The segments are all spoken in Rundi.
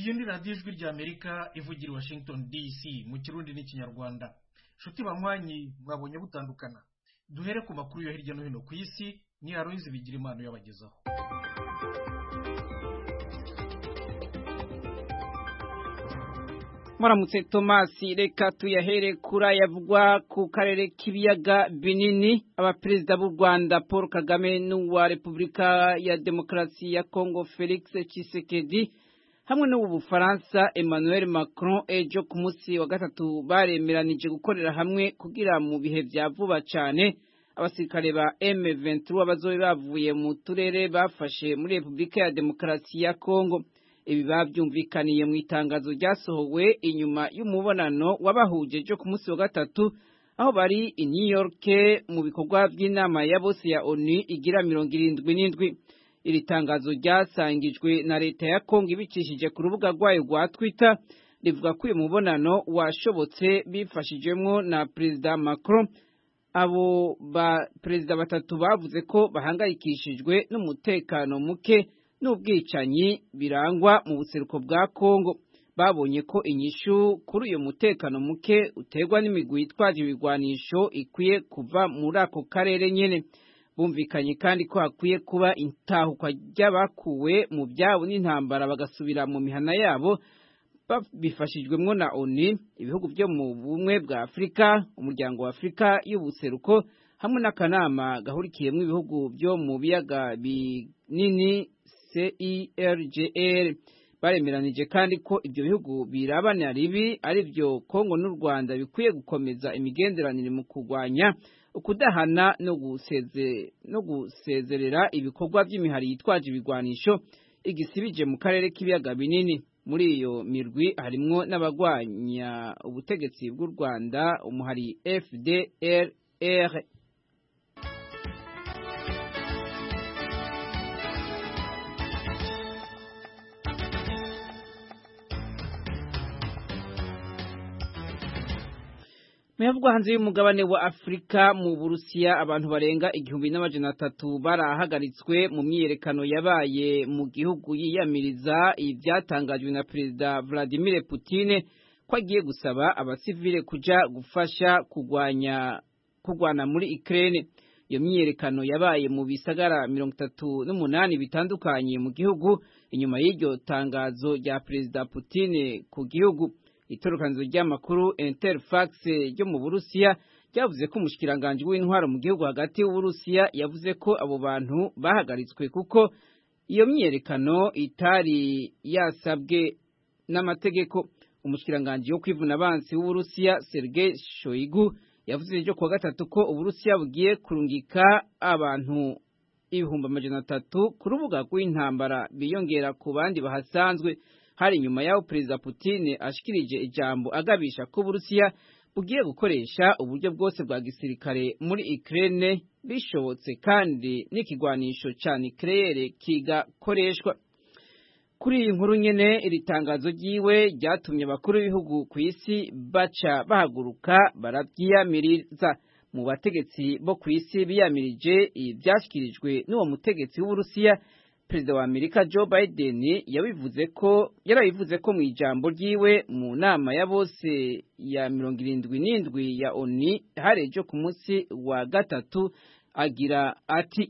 iyi ni radiyo ijwi ry'amerika ivugira i washington dc mu kirundi n'ikinyarwanda nshuti banywanyi mwabonye butandukana duhere ku makuru yo hirya no hino ku isi ni aroyizi bigira impano yabagezaho muramutse tomasi reka tuyahere kuri ayavugwa ku karere k'ibiyaga binini abaperezida b'u rwanda paul kagame n'uwa repubulika ya demokarasi ya kongo felix tshisekedi hamwe n'ubu bufaransa emmanuel macron ejo ku munsi wa gatatu baremeranije gukorera hamwe kugira mu bihe bya vuba cyane abasirikare ba M23 bazobe bavuye mu turere bafashe muri repubulika ya demokarasi ya kongo ibi babyumvikaniye mu itangazo ryasohowe inyuma y'umubonano wabahuje ejo ku munsi wa gatatu aho bari i New York mu bikorwa by'inama ya bose ya ONU igira mirongo irindwi n'indwi iri tangazo ryasangijwe na leta ya Kongo ibicishije ku rubuga rwayo rwa Twitter rivuga ko uyu mubonano washobotse bifashijwemo na Perezida Macron abo ba perezida batatu bavuze ko bahangayikishijwe n'umutekano muke n'ubwicanyi birangwa mu buseruko bwa Kongo babonye ko inyishu kuri uyu mutekano muke uterwa n'imigwi yitwaje ibigwanisho ikwiye kuva muri ako karere nyene bumvikanye kandi ko hakwiye kuba intahukwa ry'abakuwe mu byabo n'intambara bagasubira mu mihana yabo bifashijwemwo na ONU ibihugu byo mu bumwe bwa Afurika umuryango wa Afurika y'ubuseruko hamwe n'akanama gahurikiyemo ibihugu byo mu biyaga binini CIRGL baremeranije kandi ko ibyo bihugu birabana ribi ari byo Kongo n'u Rwanda bikwiye gukomeza imigenderanire mu kurwanya ukudahana no guseze no gusezerera ibikorwa by'imihari yitwaje ibigwanisho igisibije mu karere k'ibiyaga binini muri iyo mirwi harimwo n'abagwanya ubutegetsi bw'u Rwanda umuhari FDLR Muyavugwa hanze y'umugabane wa Afrika mu Burusiya abantu barenga igihumbi n'amajana atatu barahagaritswe mu myiyerekano yabaye mu gihugu yiyamiriza ibyatangajwe na Perezida Vladimir Putin ko agiye gusaba abasivile kuja gufasha kugwanya kugwana muri Ukraine. Iyo myiyerekano yabaye mu bisagara mirongo itatu n'umunani bitandukanye mu gihugu inyuma y'iryo tangazo rya Perezida Putin ku gihugu. itorokanizo ry'amakuru Interfax ryo mu Burusiya ryavuze ko umushikiranganje w'intwaro mu gihugu hagati y'Uburusiya yavuze ko abo bantu bahagaritswe kuko iyo myiyerekano itari yasabwe n'amategeko umushikiranganje wo kwivuna abansi w'Uburusiya Sergei Shoigu yavuze ejo kuwa gatatu ko Uburusiya bugiye kurungika abantu ibihumbi amajana atatu ku rubuga rw'intambara biyongera ku bandi bahasanzwe hari nyuma y'aho perezida Putin ashikirije ijambo agabisha ko Burusiya bugiye gukoresha uburyo bwose bwa gisirikare muri Ukraine bishobotse kandi n'ikigwanisho ca nucleaire kigakoreshwa kuri iyi nkuru nyene iri tangazo ryiwe ryatumye abakuru b'ibihugu ku isi baca bahaguruka baravyiyamiriza mu bategetsi bo ku isi biyamirije ivyashikirijwe n'uwo mutegetsi w'Uburusiya perezida wa Amerika Joe Biden yabivuze ko yarabivuze ko mu ijambo ryiwe mu nama ya bose ya mirongo irindwi n'indwi ya ONU hari ejo ku munsi wa gatatu agira ati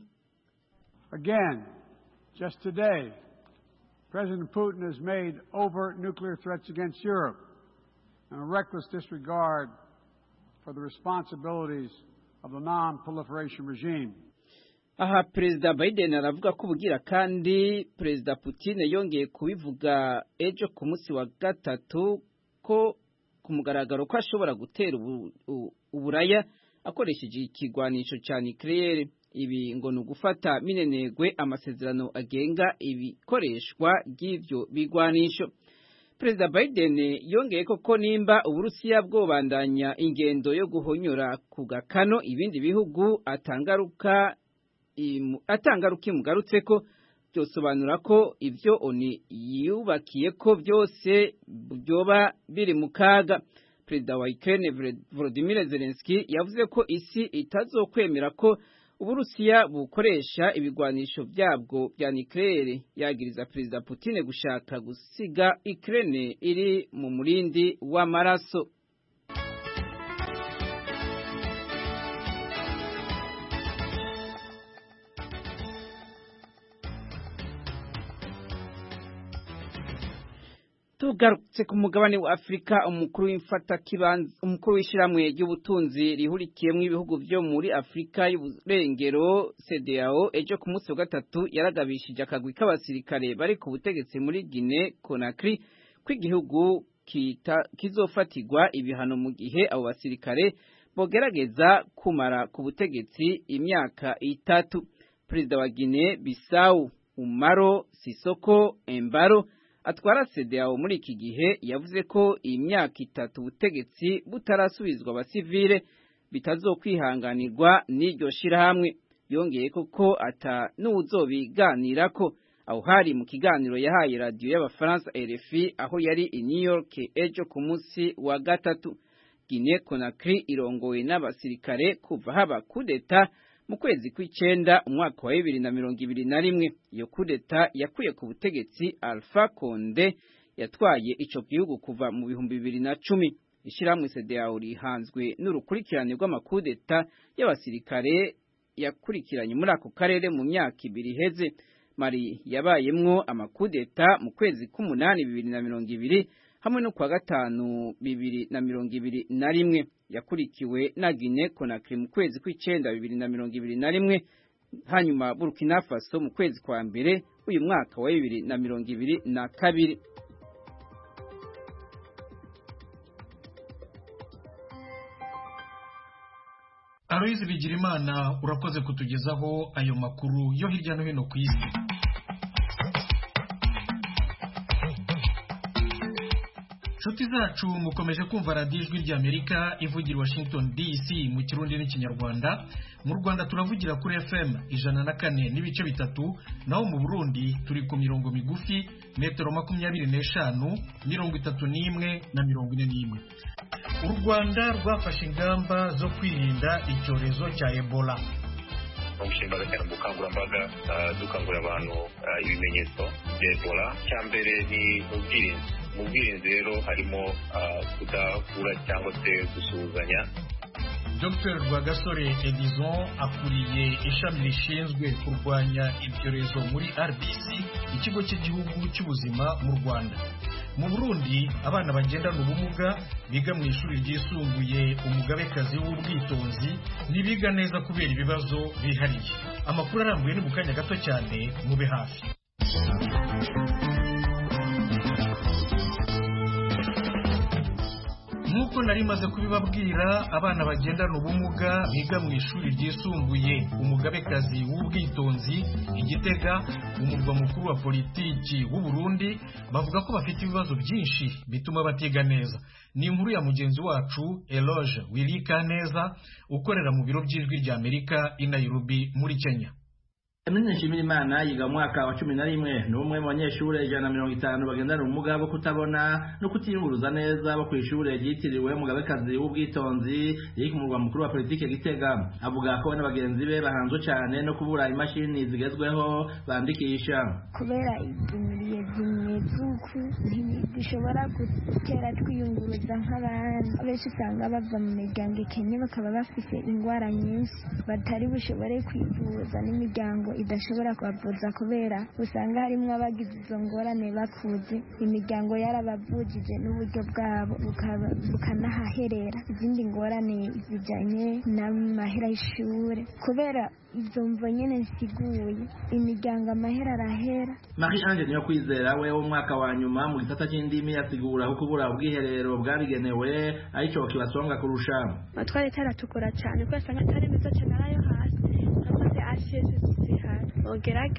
Again, just today, President Putin has made overt nuclear threats against Europe and a reckless disregard for the responsibilities of the non-proliferation regime. aha perezida Biden aravuga ko ubugira kandi perezida Putin yongeye kubivuga ejo ku munsi wa gatatu ko ku mugaragaro ko ashobora gutera uburaya akoresheje ikigwanisho cya nucleaire ibi ngo ni ugufata minenegwe amasezerano agenga ibikoreshwa ry'ibyo bigwanisho perezida Biden yongeye koko nimba uburusiya bwobandanya ingendo yo guhonyora ku gakano ibindi bihugu atangaruka atangaruka imugarutse ko byosobanura ko ibyo oni yubakiye ko byose byoba biri mu kaga perezida wa Ukraine Volodymyr Zelensky yavuze ko isi itazokwemera ko uburusiya bukoresha ibigwanisho byabwo bya nucleaire yagiriza perezida Putin gushaka gusiga Ukraine iri mu murindi w'amaraso tugarutse ku mugabane wa Afurika umukuru w'imfata kibanza umukuru w'ishiramwe ry'ubutunzi rihurikiyemo ibihugu byo muri Afurika y'uburengero CEDEAO ejo ku munsi wa gatatu yaragabishije akagwi k'abasirikare bari ku butegetsi muri Guinea Conakry ko igihugu kizofatirwa ibihano mu gihe abo basirikare bogerageza kumara ku butegetsi imyaka itatu perezida wa Guinea Bissau Umaro Sisoko Embaro atwara CEDEAO muri iki gihe yavuze ko iyi myaka itatu ubutegetsi butarasubizwa abasivile bitazokwihanganirwa n'iryo shirahamwe yongeye koko ata n'uwuzobiganira ko aho hari mu kiganiro yahaye radiyo y'abafaransa RFI aho yari i New York ejo ku munsi wa gatatu Guinea Conakry irongowe n'abasirikare kuva haba kudeta mu kwezi kw'icenda umwaka wa bibiri na mirongo ibiri na rimwe iyo kudeta yakuye ku butegetsi Alpha Conde yatwaye ico gihugu kuva mu bihumbi bibiri na cumi ishirahamwe CEDEAO rihanzwe n'urukurikirane rw'amakudeta y'abasirikare yakurikiranye muri ako karere mu myaka ibiri iheze Mali yabayemwo amakudeta mu kwezi k'umunani bibiri na mirongo ibiri hamwe no kwa gatanu bibiri na mirongo ibiri na rimwe yakurikiwe na Guinea Conakry mu kwezi kw'icenda bibiri na mirongo ibiri na rimwe hanyuma Burkina Faso mu kwezi kwa mbere uyu mwaka wa bibiri na mirongo ibiri na kabiri Aloyizi Bigirimana urakoze kutugezaho ayo makuru yo hirya no hino ku isi inshuti zacu mukomeje kumva radiyo ijwi ry'amerika ivugira washington dc mu kirundi n'ikinyarwanda mu rwanda turavugira kuri fm ijana na kane n'ibice bitatu naho mu burundi turi ku mirongo migufi metero makumyabiri n'eshanu mirongo itatu n'imwe na mirongo ine n'imwe u rwanda rwafashe ingamba zo kwirinda icyorezo cya ebola umushinga cyane mu bukangurambaga dukangurira abantu ibimenyetso bya ebola cya mbere ni ubwirinzi mu bwirinzi rero harimo kudahura cyangwa se gusuhuzanya dr rwagasore edison akuriye ishami rishinzwe kurwanya ibyorezo muri rbc ikigo cy'igihugu cy'ubuzima mu rwanda mu burundi abana bagendana ubumuga biga mu ishuri ryisumbuye umugabekazi w'ubwitonzi ntibiga neza kubera ibibazo bihariye amakuru arambuye ni mu kanya gato cyane mube hafi nk'uko nari maze kubibabwira abana bagendana ubumuga biga mu ishuri ryisumbuye umugabekazi w'ubwitonzi igitega umurwa mukuru wa politiki w'u Burundi bavuga ko bafite ibibazo byinshi bituma batiga neza ni inkuru ya mugenzi wacu Eloge Wirika neza ukorera mu biro by'ijwi rya Amerika i Nairobi muri Kenya Emine Nshimirimana yiga mu mwaka wa cumi na rimwe ni umwe mu banyeshure ijana na mirongo itanu bagendana ubumuga bwo kutabona no kutiyunguruza neza bo kw'ishure ryitiriwe umugabekazi w'ubwitonzi riri ku murwa mukuru wa politike Gitega avuga ko we n'abagenzi be bahanzwe cane no kubura imashini zigezweho bandikisha kubera izimiriye zimeze uku ntidushobora gutera twiyunguruza nk'abandi benshi usanga bava mu miryango ikennye bakaba bafise ingwara nyinshi batari bushobore kwivuza n'imiryango idashobora kubavuza kubera usanga harimo abagize izo ngorane bakuze imiryango yarabavujije n'uburyo bwabo bukanahaherera izindi ngorane zijyanye n'amahera y'ishuri kubera izo mvo nyine zisiguye imiryango amahera arahera Marie Ange niyo kwizera we w'umwaka wa nyuma mu gisata cy'indimi yasigura ko kubura ubwiherero bwabigenewe arico kibasonga kurusha twari taratukura cyane kubera usanga atari meza cyane arayo hasi nakoze asheze zihari ugerageza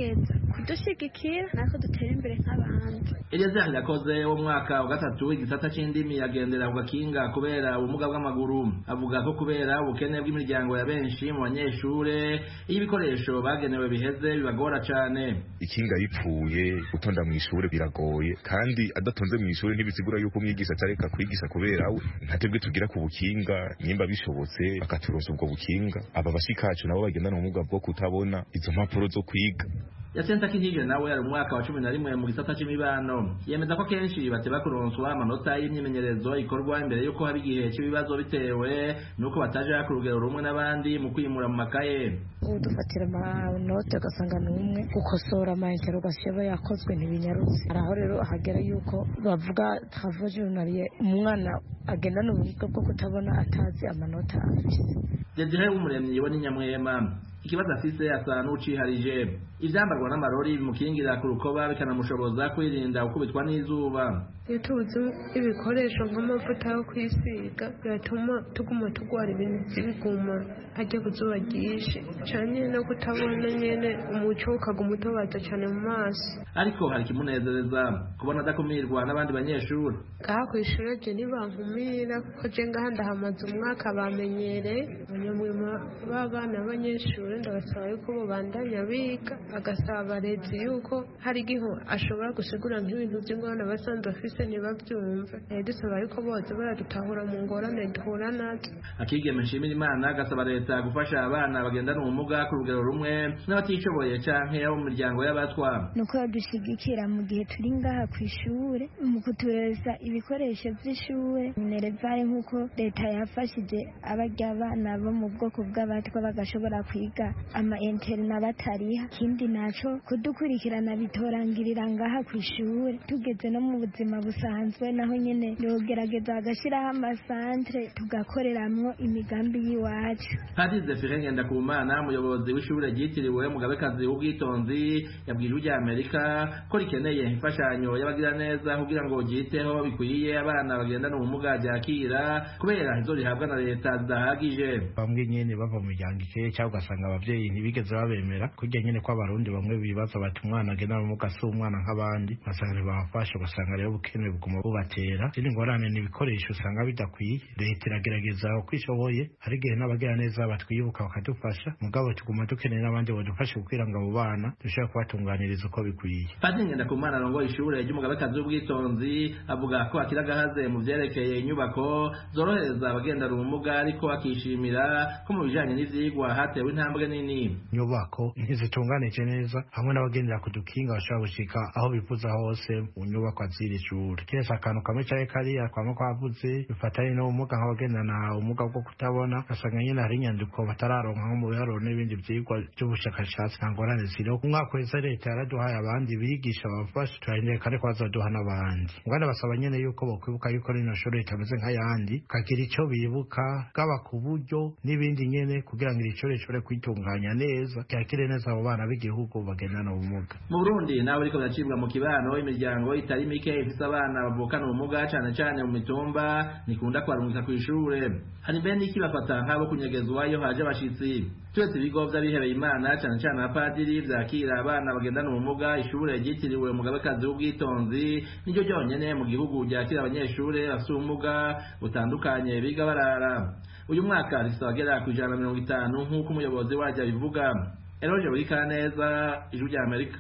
kudushyigikira natwe dutere imbere nk'abandi Eliezer Irakoze wo mu mwaka wa gatatu w'igisata c'indimi yagendera ku gakinga kubera ubumuga bw'amaguru avuga ko kubera ubukene bw'imiryango ya benshi mu banyeshure iyo ibikoresho bagenewe biheze bibagora cane ikinga ripfuye gutonda mu ishure biragoye kandi adatonze mu ishure ntibisigura yuko umwigisha atareka kwigisha kubera we ntatebwe tugira ku bukinga nimba bishobotse bakaturonsa ubwo bukinga aba bashikacu nabo bagendana ubumuga bwo kutabona izo mpapuro zo kwiga Yasenta Kinije nawe ari umwaka wa cumi na rimwe mu gisata c'imibano yemeza ko kenshi bateba kuronswa amanota y'imyimenyerezo ikorwa imbere y'uko haba igihe cy'ibibazo bitewe n'uko bataja ku rugero rumwe n'abandi mu kwimura mu makaye ubu dufatira amanote ugasanga ni umwe gukosora amainterogasiyo aba yakozwe ntibinyarutse hari aho rero hagera yuko bavuga travaux journalier umwana agendana ubumuga bwo kutabona atazi amanota afise Desire w'umuremyi we n'inyamwema ikibazo afise asa n'uciharije ivyambarwa n'amarori bimukingira ku rukoba bikanamushoboza kwirinda gukubitwa n'izuba iyo tubuze ibikoresho nk'amavuta yo kwisiga biratuma tuguma turwara ibintu by'ibiguma hajya ku zuba ryinshi cyane no kutabona nyene umuco ukaguma utobaza cyane mu maso ariko hari ikimunezereza kubona adakumirwa n'abandi banyeshuri ngaha ku ishuri je ntibankumira kuko je ngaha ndahamaze umwaka bamenyereye abanyamwema b'abana b'abanyeshuri ndabasaba yuko bobandanya biga bagasaba abarezi yuko hari igihe ashobora gusigura nk'ibintu by'ingorane basanzwe bafise ntibabyumve Eh, dusaba yuko bose baradutahura mu ngorane duhura nazo akigeme nshimira imana agasaba leta gufasha abana bagendana ubumuga ku rugero rumwe n'abatishoboye canke abo mu miryango y'abatwa ni uko badushyigikira mu gihe turi ngaha ku ishuri mu kutureza ibikoresho by'ishuri minerevare nk'uko leta yafashije abarya abana bo mu bwoko bw'abatwa bagashobora kwiga ama interina batariha ikindi naco kudukurikirana bitorangirira ngaha ku ishuri tugeze no mu buzima busanzwe naho nyene yogerageza bagashyiraho amasantere tugakoreramwo imigambi y'iwacu Padiri Zefire Ngendakumana umuyobozi w'ishure ryitiriwe Mugabekazi w'ubwitonzi yabwije ujya Amerika ko rikeneye imfashanyo y'abagira neza kugira ngo ryiteho bikwiye abana bagendana ubumuga ryakira kubera izo rihabwa na leta zidahagije bamwe nyene bava mu miryango ikeye cyangwa ugasanga abavyeyi ntibigeze babemera kurya nyene ko abarundi bamwe bibaza bati umwana agendana ubumuga si umwana nk'abandi ugasanga ntibabafasha ugasanga rero ubukene buguma bubatera izindi ngorane ni ibikoresho usanga bidakwiye leta iragerageza uko ishoboye hari igihe n'abagira neza batwibuka bakadufasha mugabo tuguma dukeneye n'abandi badufashe kugira ngo abo bana dushobore kubatunganiriza uko bikwiye Padiri Ngendakumana arongoye ishure ry'umugabekazi w'ubwitonzi avuga ko akiri agahaze mu vyerekeye inyubako zorohereza abagendana ubumuga ariko akishimira ko mu bijanye n'ivyigwa hatewe intambwe nini inyubako ntizitunganije neza hamwe n'abagendera ku dukinga bashobora gushika aho bifuza hose mu nyubako z'iri shuri kiretse akantu kamwe caye kariya kwama kwavuze bifatanye n'ubumuga nk'abagendana ubumuga bwo kutabona ugasanga nyene hari inyandiko batararonka nko mu biharuro n'ibindi vyigwa vy'ubushakashatsi nta ngorane ziriho umwaka wese leta yaraduhaye abandi bigisha babafasha turarindiriye kandi ko bazoduha n'abandi ngana basaba nyene yuko bokwibuka yuko rino shuri ritameze nk'ayandi kagira ico bibuka bwaba ku buryo n'ibindi nyene kugira ngo iri shuri rishobore kwitunganya neza ryakire neza abo bana b'igihugu bagendana ubumuga mu Burundi nawe ariko biracibwa mu kibano imiryango itari mike ifise abana bavukana ubumuga cane cane mu mitumba nikunda kubarungika kw'ishure hari mbere n'iki bafata nk'abo kunyegezwa iyo haje abashitsi turetse ibigo vy'abihebeye imana cane cane abapadiri vyakira abana bagendana ubumuga ishure ryitiriwe umugabekazi w'ubwitonzi niryo ryonyene mu gihugu ryakira abanyeshure bafise ubumuga butandukanye biga barara uyu mwaka rifise abagera ku ijana na mirongo itanu nk'uko umuyobozi waryo abivuga eroje burikaneza ijwi rya amerika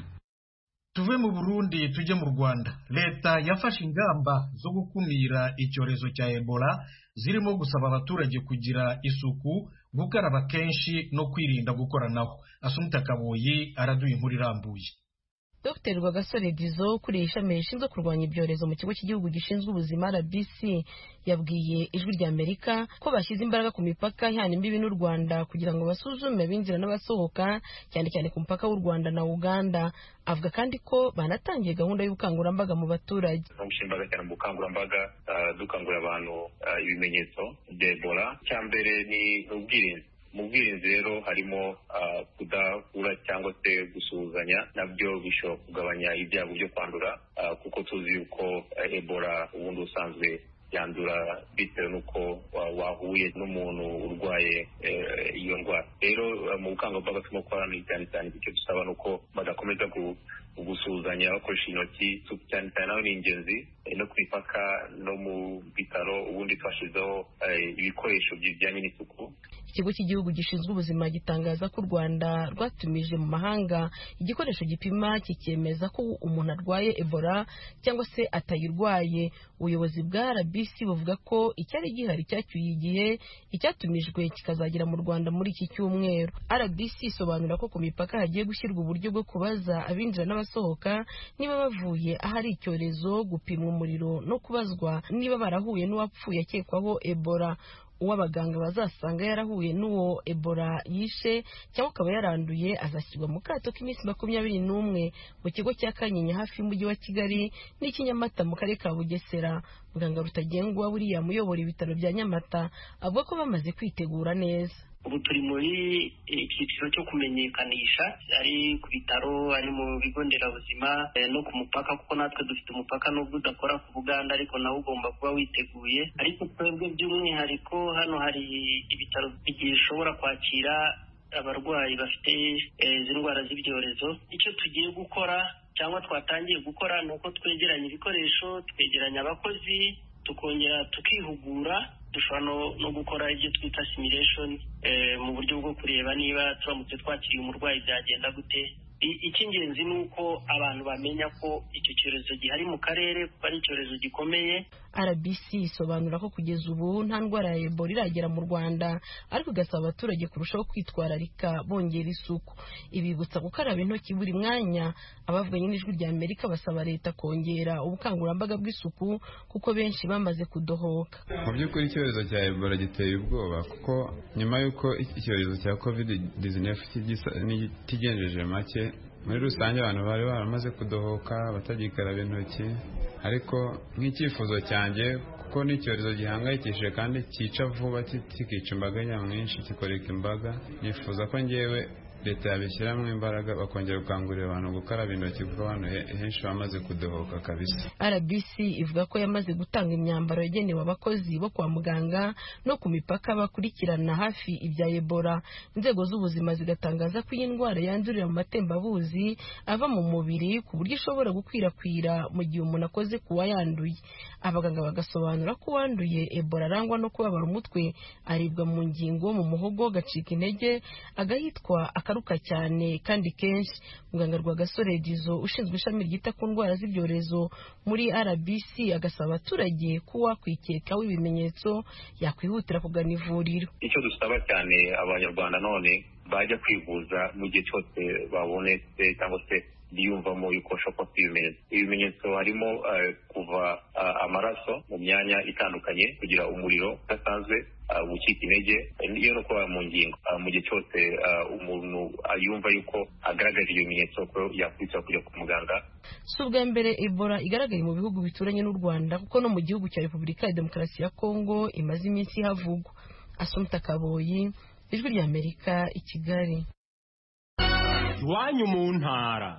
tuve mu burundi tujye mu rwanda leta yafashe ingamba zo gukumira icyorezo cya ebola zirimo gusaba abaturage kugira isuku gukaraba kenshi no kwirinda gukoranaho asumita kaboyi araduha inkuru irambuye Dr Rwagasore Dizo ukuriye ishami rishinzwe kurwanya ibyorezo mu kigo cy'igihugu gishinzwe ubuzima RBC yabwiye ijwi rya Amerika ko bashyize imbaraga ku mipaka ihana imbibi n'u Rwanda kugira ngo basuzume abinjira n'abasohoka cyane cyane ku mupaka w'u Rwanda na Uganda avuga kandi ko banatangiye gahunda y'ubukangurambaga mu baturage imbaraga cyane mu bukangurambaga dukangurira abantu ibimenyetso bya Ebola icya mbere ni ubwirinzi mu bwirinzi rero harimo kudahura cyangwa se gusuhuzanya nabyo bishobora kugabanya ibyago byo kwandura kuko tuzi yuko ebola ubundi usanzwe yandura bitewe n'uko wahuye n'umuntu urwaye iyo ndwara rero mu bukangurambaga turimo gukora cyane cyane icyo dusaba ni uko badakomeza gusuhuzanya bakoresha intoki cyane cyane naho ni ingenzi no ku mipaka no mu bitaro ubundi twashyizeho ibikoresho bijyanye n'isuku ikigo cy'igihugu gishinzwe ubuzima gitangaza ko u rwanda rwatumije mu mahanga igikoresho gipima kikemeza ko umuntu arwaye ebola cyangwa se atayirwaye ubuyobozi bwa rbc buvuga ko icyari gihari cyacyuye igihe icyatumijwe kikazagera mu rwanda muri iki cyumweru rbc isobanura ko ku mipaka hagiye gushyirwa uburyo bwo kubaza abinjira n'abasohoka niba bavuye ahari icyorezo gupimwa umuriro no kubazwa niba barahuye n'uwapfuye akekwaho ebola uwo abaganga bazasanga yarahuye n'uwo ebola yishe cyangwa akaba yaranduye azashyirwa mu kato k'iminsi makumyabiri n'umwe mu kigo cya kanyinya hafi y'umujyi wa kigali n'ikinyamata mu karere ka bugesera muganga rutagengwa buriya muyobora ibitaro bya nyamata avuga ko bamaze kwitegura neza ubu turi muri icyiciro cyo kumenyekanisha ari ku bitaro ari mu bigo nderabuzima no ku mupaka kuko natwe dufite umupaka nubwo udakora ku buganda ariko nawe ugomba kuba witeguye ariko twebwe by'umwihariko hano hari ibitaro bishobora kwakira abarwayi bafite izi ndwara z'ibyorezo icyo tugiye gukora cyangwa twatangiye gukora ni uko twegeranya ibikoresho twegeranya abakozi tukongera tukihugura dushobora no gukora ibyo twita simulation mu buryo bwo kureba niba turamutse twakiriye umurwayi byagenda gute icy'ingenzi ni uko abantu bamenya ko icyo cyorezo gihari mu karere kuko ari icyorezo gikomeye rbc isobanura ko kugeza ubu nta ndwara ya ebola iragera mu rwanda ariko igasaba abaturage kurushaho kwitwararika bongera isuku ibibutsa gukaraba intoki buri mwanya abavuganye n'ijwi rya amerika basaba leta kongera ubukangurambaga bw'isuku kuko benshi bamaze kudohoka mu by'ukuri icyorezo cya ebola giteye ubwoba kuko nyuma y'uko icyorezo cya covid 19 kigenjeje make muri rusange abantu bari baramaze kudohoka batagikaraba intoki ariko nk'icyifuzo cyanjye kuko ni icyorezo gihangayikishije kandi cyica vuba kikica imbaga nyamwinshi kikoreka imbaga nifuza ko ngewe leta yabishyiramo imbaraga bakongera gukangurira abantu gukaraba intoki kuko abantu henshi bamaze kudohoka kabisa rbc ivuga ko yamaze gutanga imyambaro yagenewe abakozi bo kwa muganga no ku mipaka bakurikirana hafi ibya ebola inzego z'ubuzima zigatangaza ko iyi ndwara yandurira mu matembabuzi ava mu mubiri ku buryo ishobora gukwirakwira mu gihe umuntu akoze ku wayanduye abaganga bagasobanura ko uwanduye ebola arangwa no kubabara umutwe aribwa mu ngingo mu muhogo agacika intege agahitwa akaruka cyane kandi kenshi muganga rwagasore dizo ushinzwe ishami ryita ku ndwara z'ibyorezo muri rbc agasaba abaturage ko uwakwikekaho ibimenyetso yakwihutira kugana ivuriro icyo dusaba cyane abanyarwanda none bajya kwivuza mu gihe cyose babonetse cyangwa se biyumvamo yuko bashobora kuba ibimenyetso ibimenyetso harimo kuva amaraso mu myanya itandukanye kugira umuriro udasanzwe gucika intege iyo no kuba mu ngingo mu gihe cyose umuntu yumva yuko agaragaje ibimenyetso ko yakwitsa kujya ku muganga si ubwa mbere ebola igaragaye mu bihugu bituranye n'u rwanda kuko no mu gihugu cya repubulika ya demokarasi ya kongo imaze iminsi havugwa asumta kaboyi ijwi ry'amerika i kigali iwanyu mu ntara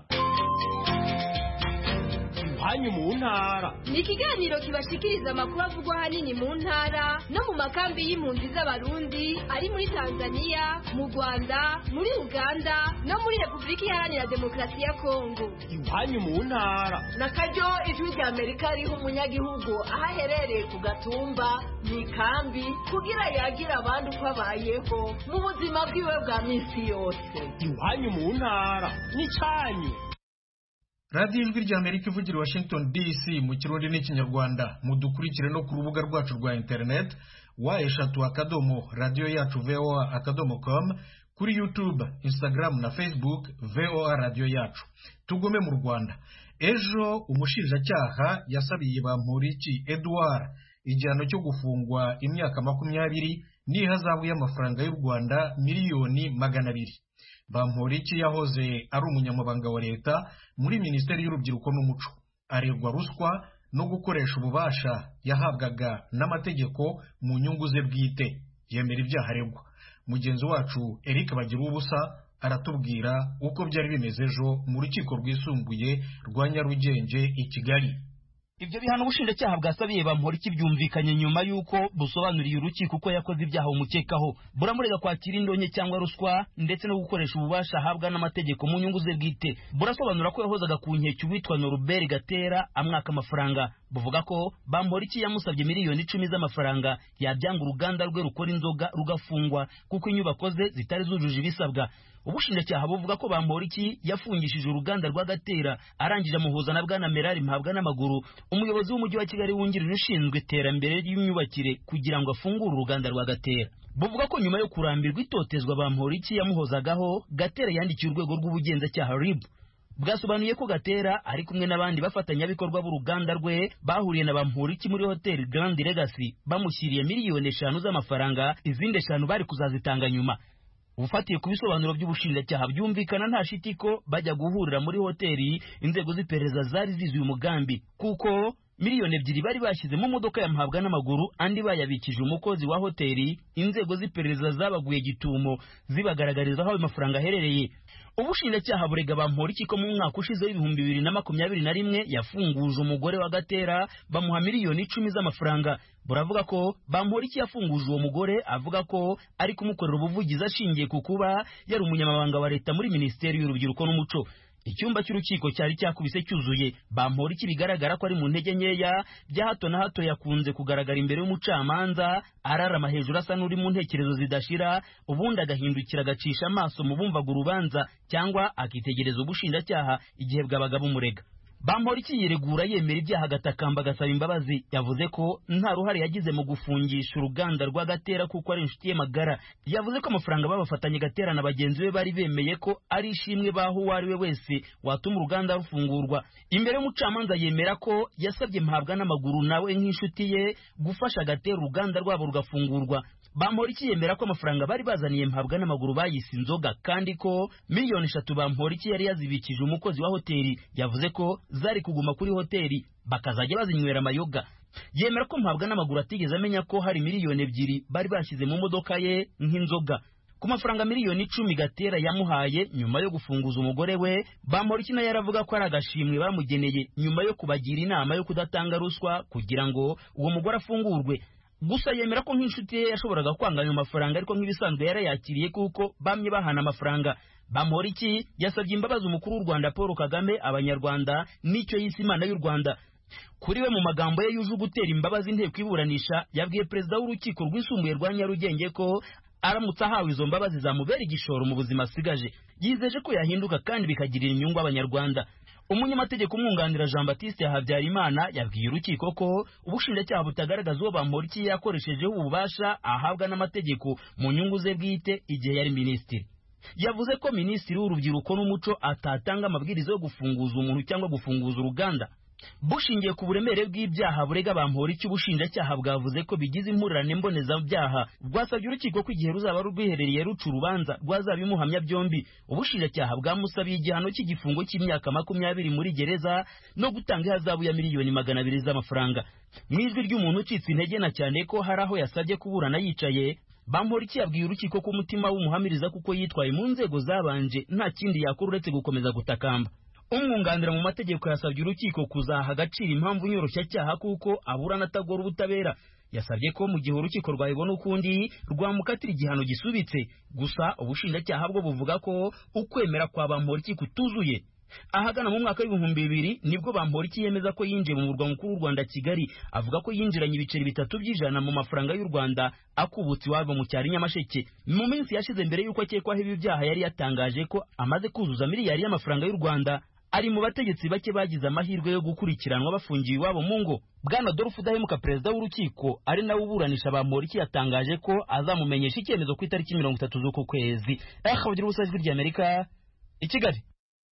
iwanyu mu ntara ni ikiganiro kibashikiriza amakuru avugwa ahanini mu ntara no mu makambi y'impunzi z'abarundi ari muri tanzania mu rwanda muri uganda no muri repubulika iharanira demokarasi ya kongo iwanyu mu ntara na karyo ijwi rya amerika riha umunyagihugu aho aherereye ku gatumba mu ikambi kugira yagire abandi uko abayeho mu buzima bwiwe bwa minsi yose iwanyu mu ntara n'icyanyu radiyo ijwi rya amerika ivugira i washington dc mu kirundi n'ikinyarwanda mudukurikire no ku rubuga rwacu rwa interineti wa eshatu akadomo radiyo yacu voa akadomo com kuri youtube instagram na facebook voa radiyo yacu tugume mu rwanda ejo umushinjacyaha yasabiye bamporiki edouard igihano cyo gufungwa imyaka makumyabiri n'ihazabu y'amafaranga y'u rwanda miliyoni magana abiri bamporiki yahoze ari umunyamabanga wa leta muri minisiteri y'urubyiruko n'umuco aregwa ruswa no gukoresha ububasha yahabwaga n'amategeko mu nyungu ze bwite yemera ibyaha aregwa mugenzi wacu eric bagira ubusa aratubwira uko byari bimeze ejo mu rukiko rwisumbuye rwa nyarugenge i kigali ibyo bihano ubushinjacyaha bwasabiye bamporiki byumvikanye nyuma y'uko busobanuriye urukiko uko yakoze ibyaha umukekaho buramurega kwakira indonke cyangwa ruswa ndetse no gukoresha ububasha ahabwa n'amategeko mu nyungu ze bwite burasobanura ko yahozaga ku nkeke uwitwa noruberi gatera amwaka amafaranga buvuga ko bamporiki yamusabye miliyoni icumi z'amafaranga yabyanga uruganda rwe rukora inzoga rugafungwa kuko inyubako ze zitari zujuje ibisabwa ubushinjacyaha buvuga ko bamporiki yafungishije uruganda rwa gatera arangije amuhuza na bwana merari mpabwa n'amaguru umuyobozi w'umujyi wa kigali wungirije ushinzwe iterambere ry'imyubakire kugira ngo afungure uruganda rwa gatera buvuga ko nyuma yo kurambirwa itotezwa bamporiki yamuhozagaho gatera yandikiye urwego rw'ubugenzacyaha rib bwasobanuye ko gatera ari kumwe n'abandi bafatanyabikorwa b'uruganda rwe bahuriye na bamporiki muri hoteli grand legacy bamushyiriye miliyoni eshanu z'amafaranga izindi eshanu bari kuzazitanga nyuma ufatiye ku bisobanuro by'ubushinjacyaha byumvikana nta shiti ko bajya guhurira muri hoteli inzego z'iperereza zari zizuye umugambi kuko miliyoni ebyiri bari bashyize mu modoka yamuhabwa n'amaguru andi bayabikije umukozi wa hoteli inzego z'iperereza zabaguye gitumo zibagaragariza aho ayo mafaranga aherereye ubushinjacyaha burega bamporiki ko mu mwaka ushize w'ibihumbi bibiri na makumyabiri na rimwe yafunguje umugore wa gatera bamuha miliyoni icumi z'amafaranga buravuga ko bamporiki yafunguje uwo mugore avuga ko ari kumukorera ubuvugizi ashingiye ku kuba yari umunyamabanga wa leta muri minisiteri y'urubyiruko n'umuco icyumba cy'urukiko cyari cyakubise cyuzuye bamporiki bigaragara ko ari mu ntege nkeya bya hato na hato yakunze kugaragara imbere y'umucamanza ararama hejuru asa n'uri mu ntekerezo zidashira ubundi agahindukira agacisha amaso mu bumvaga urubanza cyangwa akitegereza ubushinjacyaha igihe bwabaga bumurega bamporiki yiregura yemera ibyaha agatakamba agasaba imbabazi yavuze ko nta ruhare yagize mu gufungisha uruganda rwa gatera kuko ari inshuti ye magara yavuze ko amafaranga babafatanye gatera na bagenzi be bari bemeye ko ari ishimwe baho uwo ari we wese watuma uruganda rufungurwa imbere y'umucamanza yemera ko yasabye mpabwa n'amaguru nawe nk'inshuti ye gufasha gatera uruganda rwabo rugafungurwa bamporiki yemera ko amafaranga bari bazaniye mpabwa n'amaguru bayise inzoga kandi ko miliyoni eshatu bamporiki yari yazibikije umukozi wa hoteli yavuze ko zari kuguma kuri hoteli bakazajya bazinywera amayoga yemera ko mpabwa n'amaguru atigeze amenya ko hari miliyoni ebyiri bari bashyize mu modoka ye nk'inzoga ku mafaranga miliyoni icumi gatera yamuhaye nyuma yo gufunguza umugore we bamporiki nayo yaravuga ko ari agashimwe bamugeneye nyuma yo kubagira inama yo kudatanga ruswa kugira ngo uwo mugore afungurwe gusa yemera ko nk'inshuti ye yashoboraga kwanga ayo mafaranga ariko nk'ibisanzwe yarayakiriye kuko bamye bahana amafaranga bamporiki yasabye imbabazi umukuru w'u rwanda paul kagame abanyarwanda n'icyo yise imana y'u rwanda kuri we mu magambo ye yuje gutera imbabazi inteko iburanisha yabwiye perezida w'urukiko rwisumbuye rwa nyarugenge ko aramutse ahawe izo mbabazi zamubera igishoro mu buzima asigaje yizeje ko yahinduka kandi bikagirira inyungu abanyarwanda umunyamategeko umwunganira jean batiste habyarimana yabwiye urukiko ko ubushinjacyaha butagaragaza uwo bamporiki yakoreshejeho ububasha ahabwa n'amategeko mu nyungu ze bwite igihe yari minisitiri yavuze ko minisitiri w'urubyiruko n'umuco atatanga amabwiriza yo gufunguza umuntu cyangwa gufunguza uruganda bushingiye ku buremere bw'ibyaha burega bamporiki ubushinjacyaha bwavuze ko bigize impurirane mbonezabyaha rwasabye urukiko ko igihe ruzaba rwiherereye ruca urubanza rwazabimuhamya byombi ubushinjacyaha bwamusabiye igihano cy'igifungo cy'imyaka makumyabiri muri gereza no gutanga ihazabu ya miliyoni magana abiri z'amafaranga mu ijwi ry'umuntu ucitse intege na cyane ko hari aho yasabye kuburana yicaye bamporiki yabwiye urukiko ko umutima w'umuhamiriza kuko yitwaye mu nzego zabanje nta kindi yakora uretse gukomeza gutakamba umwunganira mu mategeko yasabye urukiko kuzaha agaciro impamvu nyoroshyacyaha kuko aburana atagora ubutabera yasabye ko mu gihe urukiko rwabibona ukundi rwamukatira igihano gisubitse gusa ubushinjacyaha bwo buvuga ko ukwemera kwa bamporiki kutuzuye ahagana mu mwaka w'ibihumbi bibiri nibwo bamporiki yemeza ko yinjiye mu murwa mukuru w'u rwanda kigali avuga ko yinjiranye ibiceri bitatu by'ijana mu mafaranga y'u rwanda akubutse iwabo mu cyaro nyamasheke mu minsi yashize mbere y'uko akekwaho ibi byaha yari yatangaje ko amaze kuzuza miliyari y'amafaranga y'u rwanda ari mu bategetsi bake bagize amahirwe yo gukurikiranwa bafungiwe iwabo mu ngo bwana Adolphe udahemuka perezida w'urukiko ari nawe uburanisha bamporiki yatangaje ko azamumenyesha icyemezo ku itariki mirongo itatu z'uku kwezi akavugira ubusa ijwi ry'amerika i kigali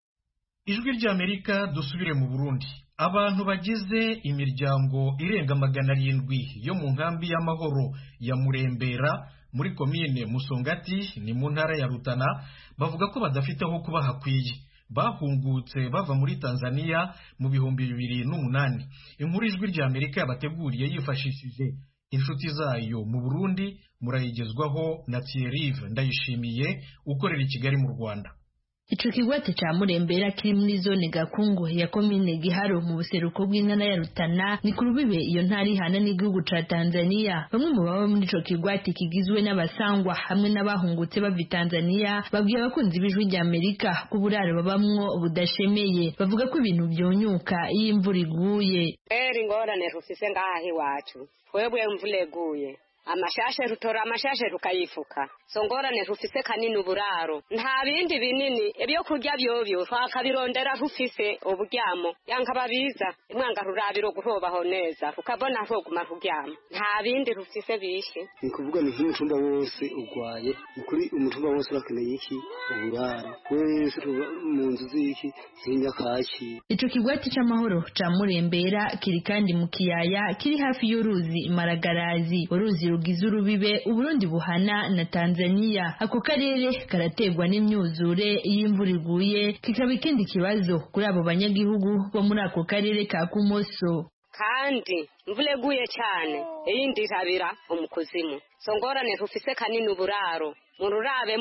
ijwi ry'amerika dusubire mu burundi abantu bagize imiryango irenga magana arindwi yo mu nkambi y'amahoro ya murembera muri komine musongati ni mu ntara ya rutana bavuga ko badafite aho kuba hakwiye bahungutse bava muri tanzania mu bihumbi bibiri n'umunani inkuru ijwi ry'amerika yabateguriye yifashishije inshuti zayo mu burundi murayigezwaho na thierry ndayishimiye ukorera i kigali mu rwanda Ico kigwate ca Murembera kiri muri zone Gakungu ya komine Giharo mu buseruko bw'intara ya Rutana ni ku rubibe iyo ntara ihana n'igihugu ca Tanzania bamwe mu baba muri ico kigwate kigizwe n'abasangwa hamwe n'abahungutse bava Tanzania babwiye abakunzi b'ijwi rya Amerika ko uburaro babamwo budashemeye bavuga ko ibintu byonyuka iyo imvura iguye eri ingorane rufise ngaha iwacu twebwe imvura iguye amashashe rutora amashashe rukayifuka so ngorane rufise kanini uburaro nta bindi binini ibyo kurya byovyo twakabirondera rufise uburyamo yanka babiza imwanga rurabiro guhobaho neza rukabona rwoguma ruryama nta bindi rufise bishe ni kuvuga ni nk'umutumba wose urwaye ni kuri umutumba wose bakeneye iki uburaro wese tuba mu nzu z'iki z'inyakaki ico kigwati c'amahoro ca murembera kiri kandi mu kiyaya kiri hafi y'uruzi maragarazi uruzi rugize urubibe uburundi buhana na tanzania ako karere karategwa n'imyuzure iyo imvura iguye kikaba ikindi kibazo kuri abo banyagihugu bo muri ako karere ka kumoso kandi imvura iguye cyane iyindi irabira umukuzimu so ngorane rufise kanini uburaro mururabe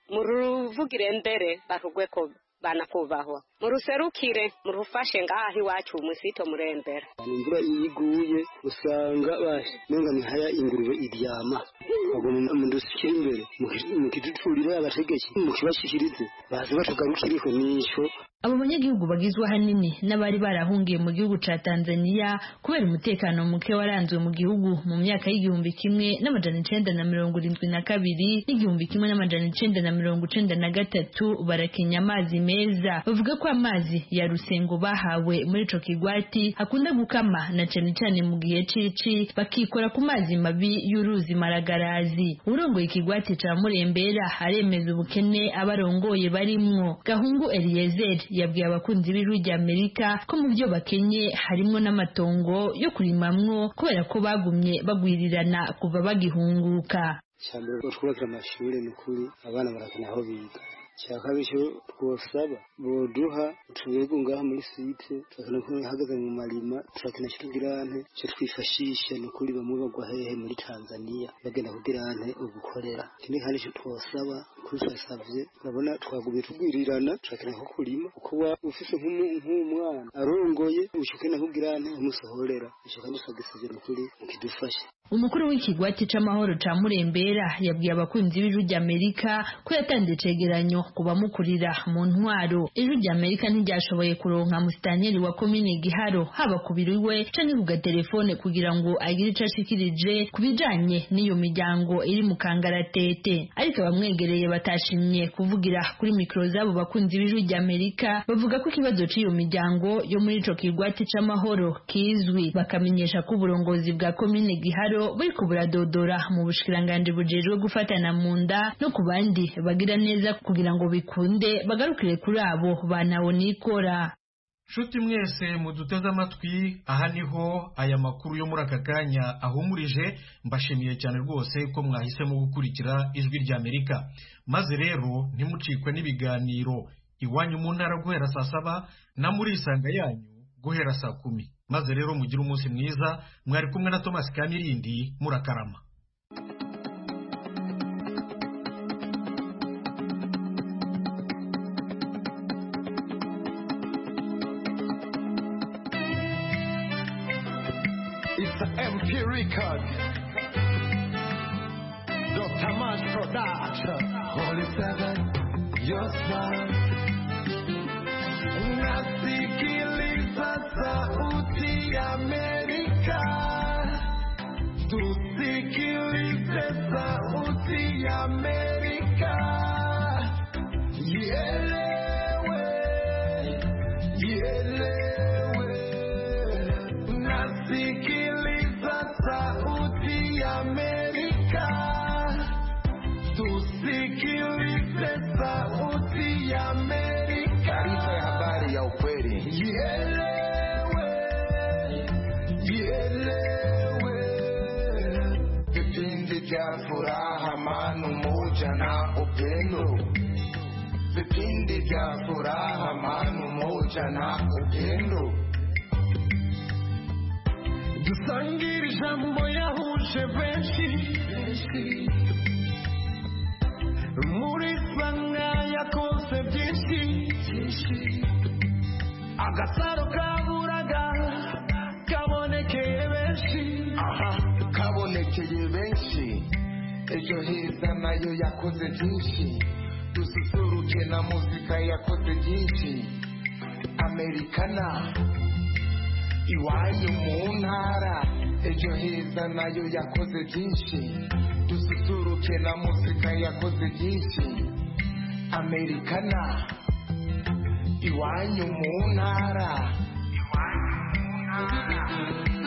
muruvugire mbere barugwe ko banakubahwa muruserukire murufashe ngaho iwacu musito murembera imvura iyo iguye usanga menga ni haya ingurube iryama bagomba mudushyire imbere mukiduturire abategetsi mukibashikirize baze batugarukiriko nico abo banyagihugu bagizwe ahanini n'abari barahungiye mu gihugu ca Tanzania kubera umutekano muke waranzwe mu gihugu mu myaka y'igihumbi kimwe n'amajana icenda na mirongo irindwi na kabiri n'igihumbi kimwe n'amajana icenda na mirongo icenda na gatatu barakenya amazi meza bavuga ko amazi ya rusengo bahawe muri ico kigwati akunda gukama na cane cane mu gihe cici bakikora ku mazi mabi y'uruzi maragarazi urongoye ikigwati ca murembera aremeza ubukene abarongoye barimwo gahungu Eliezer yabwiye abakunzi b'ijwi rya Amerika ko mu byo bakenye harimo n'amatongo yo kurimamwo kubera ko bagumye bagwirirana kuva bagihunguka cyambere ko twubakira amashuri ni ukuri abana barakena aho biga cya kabiri cyo twosaba boduha utubego ngaha muri site turakena ko hagaze mu marima turakena kirugirante cyo twifashisha ni ukuri bamwe bagwa hehe muri Tanzania bagenda kugirante ugukorera ikindi kandi cyo twosaba kuri twasavye urabona twagubiye tugwirirana turakena ko kurima uko wa ufise nk'umwana arongoye ushukena kugirante umusohorera ico kandi twagisavye ni ukuri mukidufashe umukuru w'ikigwati c'amahoro ca murembera yabwiye abakunzi b'ijwi rya amerika ko yatanze icegeranyo ku bamukurira mu ntwaro ijwi rya amerika ntiryashoboye kuronka musitanteri wa komine giharo haba ku biro iwe canke ku gatelefone kugira ngo agire ico ashikirije ku bijanye n'iyo miryango iri mu kangaratete ariko abamwegereye batashimye kuvugira kuri mikoro z'abo bakunzi b'ijwi rya amerika bavuga ko ikibazo c'iyo miryango yo muri ico kigwati c'amahoro kizwi bakamenyesha ko uburongozi bwa komine giharo buriko buradodora mu bushikiranganji bujejwe gufatana mu nda no ku bandi bagira neza kugira ngo bikunde bagarukire kuri abo banawo nikora nshuti mwese muduteze amatwi aha niho aya makuru yo muri aka kanya ahumurije mbashimiye cyane rwose ko mwahisemo gukurikira ijwi rya amerika maze rero ntimucikwe n'ibiganiro iwanyu mu ntara guhera saa saba na muri isanga yanyu guhera saa kumi maze rero mugire umunsi mwiza mwari kumwe na Thomas Kamirindi murakarama It's an MP record. Dr. Mash Production. Holy Seven, your smile. Nasikiliza sauti ya Amerika. Tusikilize sauti ya Amerika. Ielewe, ielewe. Nasikiliza sauti ya Amerika. Tusikilize sauti ya Amerika. Taarifa ya habari ya ukweli. Ielewe, ielewe. Vipindi vya furaha, amani, umoja na upendo. Vipindi vya furaha, amani, umoja na upendo. dusangire ijambo yahuje benshi muri sanga yako bose byinshi byinshi agasaro kaburaga kabonekeye benshi aha kabonekeye benshi ejo heza nayo yakoze byinshi dususuruke na muzika yakoze byinshi amerikana iwanyu mu ntara ejo heza nayo yakoze byinshi dususuruke na muzika yakoze byinshi amerikana iwanyu mu ntara iwanyu mu ntara